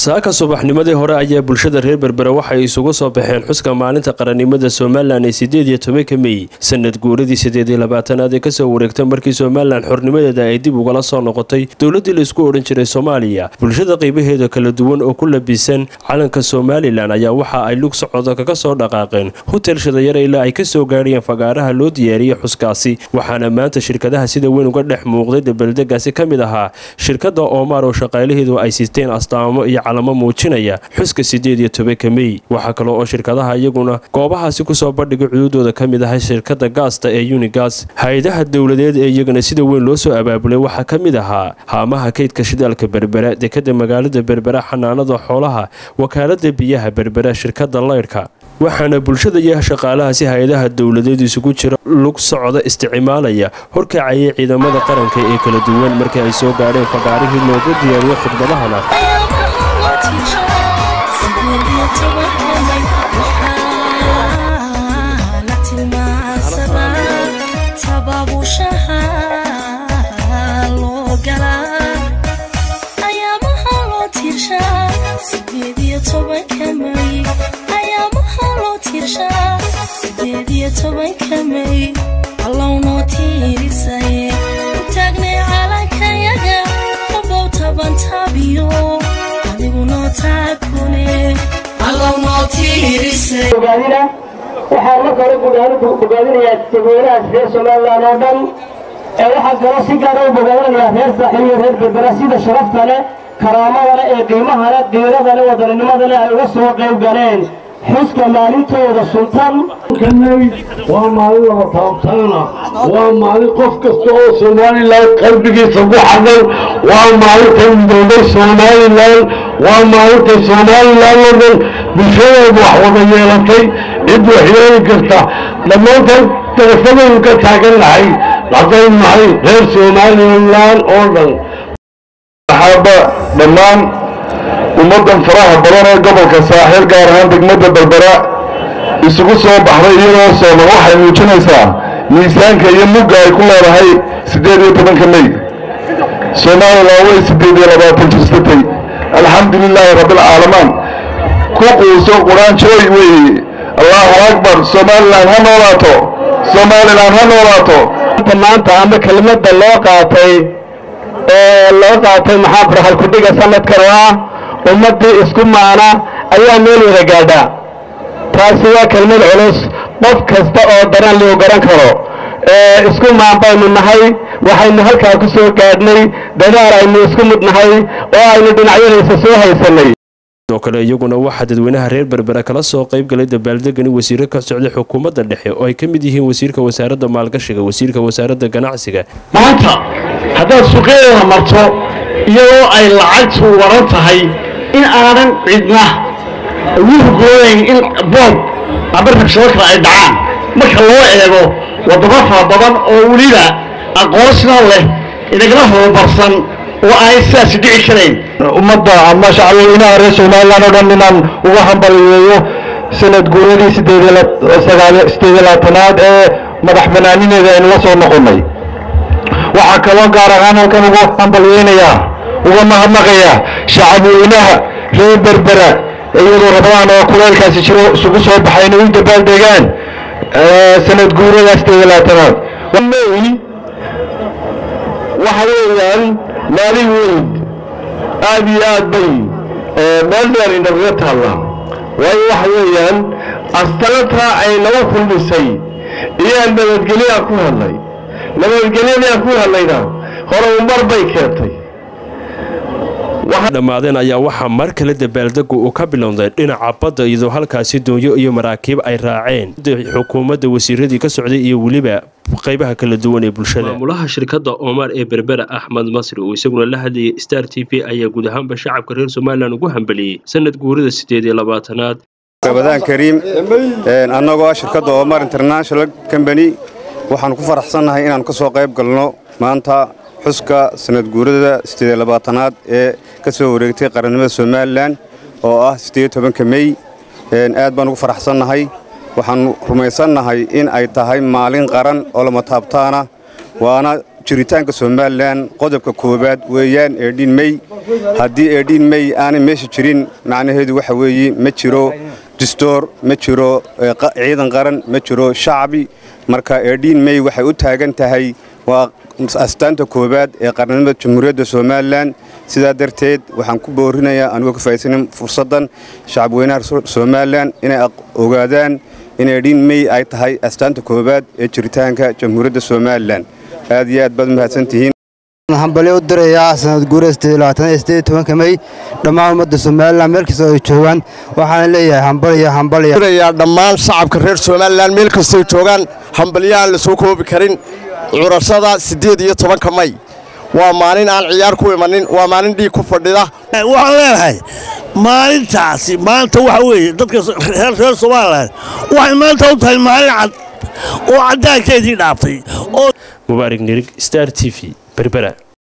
saaka subaxnimadii hore ayaa bulshada reer berbera waxay isugu soo baxeen xuska maalinta qarannimada somalilan ee sideed iyo tobanka mey sanad guuradii sideed iyo labaatanaad ee kasoo wareegta markii somalilan xornimadeeda ay dib ugala soo noqotay dowladii laisku odhan jiray soomaaliya bulshada qaybaheeda kala duwan oo ku labisan calanka somalilan ayaa waxa ay lug socdo kaga soo dhaqaaqeen hotel shadayare ilaa ay kasoo gaadhayeen fagaaraha loo diyaariyey xuskaasi waxaana maanta shirkadaha sida weyn uga dhex muuqday dabaldegaasi ka mid ahaa shirkada oomaar oo shaqaalaheedu ay siisteen astaamo iyo calamo muujinaya xuska sideed iyo tobanka mey waxaa kale oo shirkadaha iyaguna goobahaasi kusoo bandhigay cududooda ka mid ahay shirkada gaasta ee unigas hay-adaha dowladeed ee iyagana sida weyn loo soo abaabulay waxaa ka mid ahaa haamaha kaydka shidaalka berbera dekada magaalada berbera xanaanada xoolaha wakaalada biyaha berbera shirkada laydhka waxaana bulshada iyo shaqaalahaasi hay-adaha dowladeed isugu jira lug socda isticmaalaya horkacayay ciidamada qaranka ee kala duwan markii ay soo gaadheen fagaarihii loogu diyaariyey khudbadahana allwnoo tiirisaye u taagnay calankayaga abow tabantabiyo adigunoo taakune waxaan marka hore bogaadinayaa dadweynahaas reer somalilan oo dhan ee waxaa kaloo si gaara u bogaadinayaa reer saaxiil iyo reer berbera sida sharafta leh karaamada leh ee qiimaha leh diirada leh wadaninimada leh ay uga soo qayb galeen xuska maalintooda sultan waa maalin laba taabtaana waa maalin qof kasta oo somalilan qalbigiisa ku xadan waa maalintay midoobay somalilan waa maalintay somalilan oo dhan bulshadeedu wax wada yeelatay cid wax yeeli karta dhammaantan darafadaynu ka taagan nahay haddaynu nahay reer somalilan oo dhan axaaba dhammaan ummaddan faraha badan ee gobolka saaxiil gaar ahaan degmada berbera isugu soo baxday iyadoo sooman waxay muujinaysaa miisaanka iyo mugga ay ku leedahay siddeed iyo tobanka mey somalilan way siddeed iyo labaatan jirsatay alxamdu lilaahi rabbilcaalamaan ku quuso quraanjooy weeye allaahu akbar somalilan ha noolaato somalilan ha noolaato maanta ama kelmadda loo qaatay ee loo qaatay maxaa farxal kudhiga sanadkan oo ah ummaddii isku maana ayaa meel wada gaadhaa taasi waa kelmad culus qof kasta oo daran liu garan karo isku maan baynu nahay waxaynu halkaa ku soo gaadhnay dadaal aynu isku mid nahay oo aynu dhinacyadiisa soo haysanay sidoo kale iyaguna waxaa dadweynaha reer berbera kala soo qayb galay dabaaldegani wasiiro ka socday xukuumadda dhexe oo ay ka mid yihiin wasiirka wasaaradda maalgashiga wasiirka wasaaradda ganacsiga maanta haddaad suuqyadeeda marto iyadoo ay lacagtu waran tahay in aanan cidna ugu hugoonayn in boob ama rabshado kale ay dhacaan marka loo eego waddamo fara badan oo weliba aqoonsina leh inagala horumarsan oo aanay sidaasi dhici karayn ummadda ama shacabweynaha reer somalilan oo dhan inaan uga hambaliyeeyo sanad guuradii sideed iyo labaatanaad ee madax banaanineeda aynu la soo noqonnay waxaa kaloo gaar ahaan halkan ugu hambalyeynayaa uga mahadnaqayaa shacabweynaha reer berbera iyadoo rabadaan oo kuleelkaasi jiro isugu soo baxay inay u dabaaldegaan sanad guurada sideed iyo labaatanaad waxa weeyaan maalin weyn aad iyo aad bay meel dheer inagaga taallaa waayo waxa weeyaan astaantaa ay naga kulmisay iyaan nabadgelyaa ku hadlay nabadgelyadaan ku hadlayna hore umar bay keentay dhammaadeen ayaa waxaa mar kale dabaaldegu uu ka bilowday dhinaca badda iyadoo halkaasi doonyo iyo maraakiib ay raaceen xukuumadda wasiiradii ka socday iyo weliba qaybaha kala duwan ee bulshada maamulaha shirkadda oomaar ee berbera axmed masri oo isaguna la hadlayay star t v ayaa guud ahaanba shacabka reer somalilan ugu hambaliyey sanad guurida sideed iyo labaatanaad rabadaan kariim annagoo ah shirkadda omar international combany waxaanu ku faraxsannahay inaan ka soo qayb galno maanta xuska sanad guurada sideed labaatanaad ee ka soo wareegtay qarannimada somalilan oo ah sideed tobanka mey aad baan ugu faraxsannahay waxaannu rumaysannahay in ay tahay maalin qaran oo lama taabtaana waana jiritaanka somalilan qodobka koowaad weeyaan eedhiin mey haddii eedhiin mey aanay meesha jirin macnaheedu waxa weeye ma jiro distoor ma jiro ciidan qaran ma jiro shacbi marka eedhiin mey waxay u taagan tahay waa astaanta koowaad ee qarnimada jamhuuriyadda somalilan sidaa darteed waxaan ku boorinayaa anigoo ka faaisanin fursaddan shacabweynaha somalilan inay ogaadaan in eedhiin mey ay tahay astaanta koowaad ee jiritaanka jamhuuriyadda somalilan aad iyo aad baad umahadsantihiin hambalyo u dirayaa sanad guura mey dhammaan ummadda somalilan meel kastoo ay joogaan waxaana leeyahay hambalyo hambalya dhammaan shacabka reer somalilan meel kastoo joogaan hambalyaaan la soo koobi karin curashada siddeed iyo tobanka may waa maalin aan ciyaar ku imanin waa maalin dhiig ku fadhida waxaan leenahay maalintaasi maanta waxa weeye dadka reer somalilan waxay maanta u tahay maalin cad oo caddaankeedii dhaaftay mubaarig nirig star t v berbera